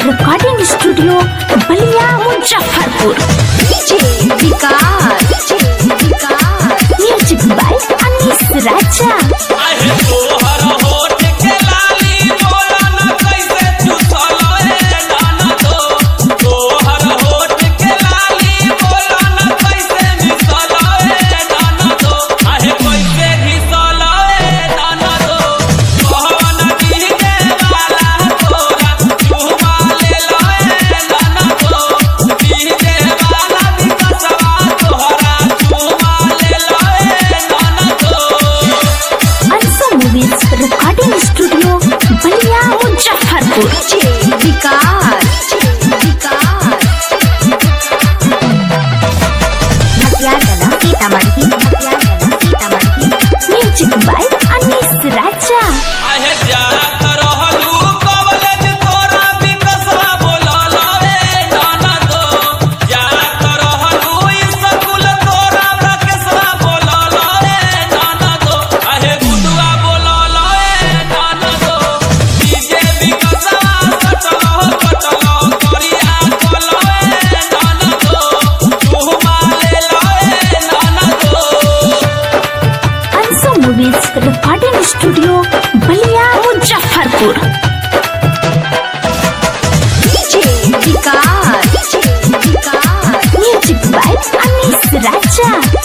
recording studio Ballia Muzaffarpur music by Anis Raja आहे तोहर होठ के लाली बोला न कैसे चुसलो ए नाना दो तोहर होठ के लाली बोला न कैसे मिसलो ए नाना दो आहे कैसे घिसलो ए नाना दो कहवन दीने वाला तोरा चुमा ले लो ए नाना दो दीने वाला विकसवा तोहरा चुमा ले लो ए नाना दो Anshu movies recording studio Ballia Muzaffarpur music by Anis Raja आहे जात रहलू कॉलेज तोरा विकसवा बोलल रे नाना दो जात रहलू स्कूल तोरा प्रकेशवा बोलल रे नाना दो आहे गुडुआ बोलल रे नाना दो डीजे विकसवा सटल कटल करिया बोलल रे नाना दो तू माले रे नाना दो Anshu movies recording studio Ballia Muzaffarpur music by Anis Raja